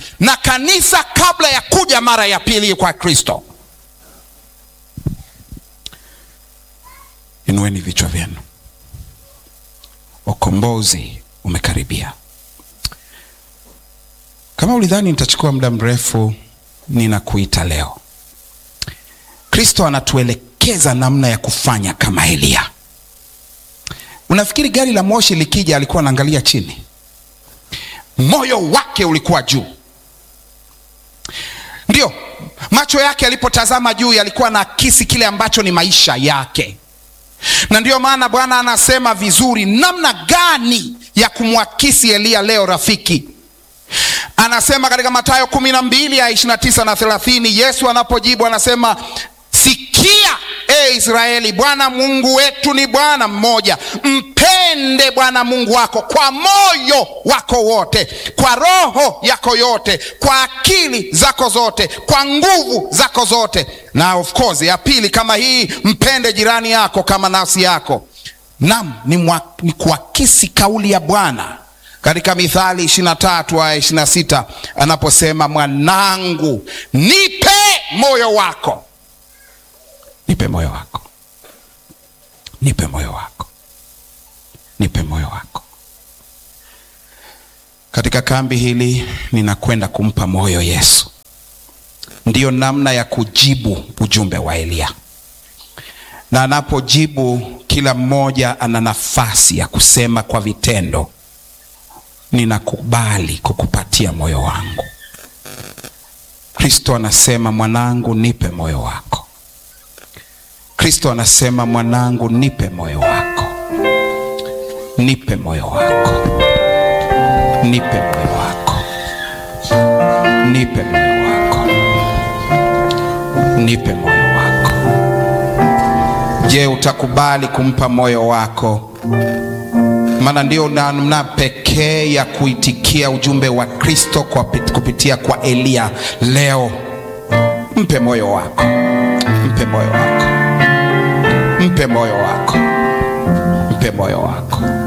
na kanisa kabla ya kuja mara ya pili kwa Kristo. Inueni vichwa vyenu, ukombozi umekaribia. Kama ulidhani nitachukua muda mrefu, ninakuita leo. Kristo anatuelekeza namna ya kufanya kama Eliya. Unafikiri gari la moshi likija alikuwa anaangalia chini? Moyo wake ulikuwa juu. Ndio macho yake yalipotazama juu yalikuwa na akisi kile ambacho ni maisha yake, na ndiyo maana Bwana anasema vizuri namna gani ya kumwakisi Eliya leo. Rafiki anasema katika Mathayo kumi na mbili ya ishirini na tisa na thelathini Yesu anapojibu anasema Sikia e Israeli, Bwana Mungu wetu ni Bwana mmoja. Mpende Bwana Mungu wako kwa moyo wako wote, kwa roho yako yote, kwa akili zako zote, kwa nguvu zako zote. Na of course ya pili kama hii, mpende jirani yako kama nafsi yako. Naam, ni, mwa, ni kuakisi kauli ya Bwana katika Mithali 23 aya 26 anaposema, mwanangu, nipe moyo wako nipe moyo wako, nipe moyo wako, nipe moyo wako. Katika kambi hili ninakwenda kumpa moyo Yesu. Ndiyo namna ya kujibu ujumbe wa Eliya, na anapojibu, kila mmoja ana nafasi ya kusema kwa vitendo, ninakubali kukupatia moyo wangu. Kristo anasema, mwanangu, nipe moyo wako. Kristo anasema mwanangu, nipe moyo wako, nipe moyo wako, nipe moyo wako, nipe moyo wako, nipe moyo wako. Je, utakubali kumpa moyo wako? Maana ndio namna pekee ya kuitikia ujumbe wa Kristo kwa kupitia kwa Eliya leo. Mpe moyo wako, mpe moyo wako mpe moyo wako, mpe moyo wako.